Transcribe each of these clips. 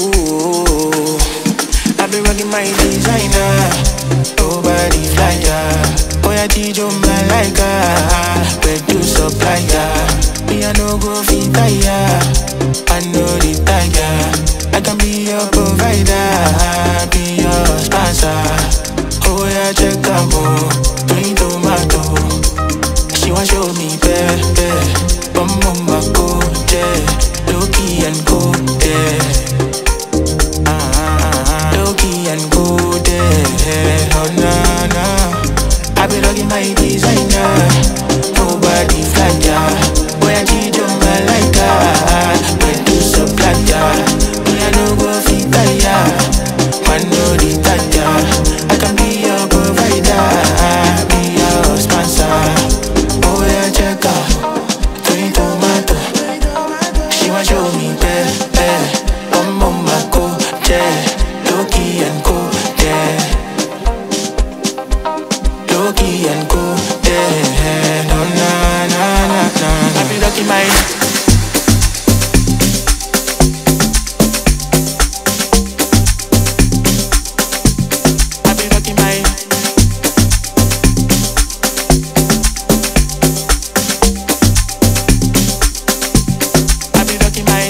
Ooh, I've been rocking my designer. Nobody flyer. Boy, I teach you my like Where to supply ya? Me, I no go fit tire. I know the tire. I can be your provider. Be your sponsor. Oh, yeah, check out more. Green tomato. She want show me pepe. Bum bum bako, yeah. Low key and go, yeah. Loki and go there. Oh na na. I be rocking my designer. Nobody fly ya. Boy I teach you my like When to supply ya. Me I no go fit ya. Man no the taya. I can be your provider. Be your sponsor. Oh yeah check out. Green tomato. She want show me bad, bad. Bum bum my go, yeah. Loki and go, yeah. Loki and go, yeah. No na na na na. I be rocking my. I be rocking my. I be rocking my.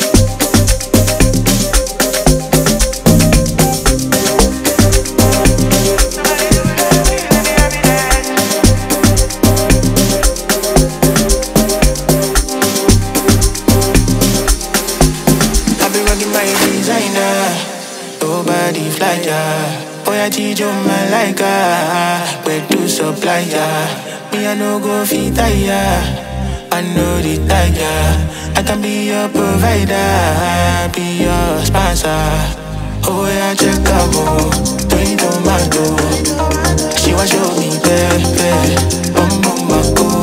I be rocking my designer. Nobody fly ya. Boy, I teach you my like Where to supply ya? Me, I no go fit ya. I know the tire. I can be your provider. Be your sponsor. Oh, yeah, check out more. Green tomato. She want show me, baby. Bum, bum, bum,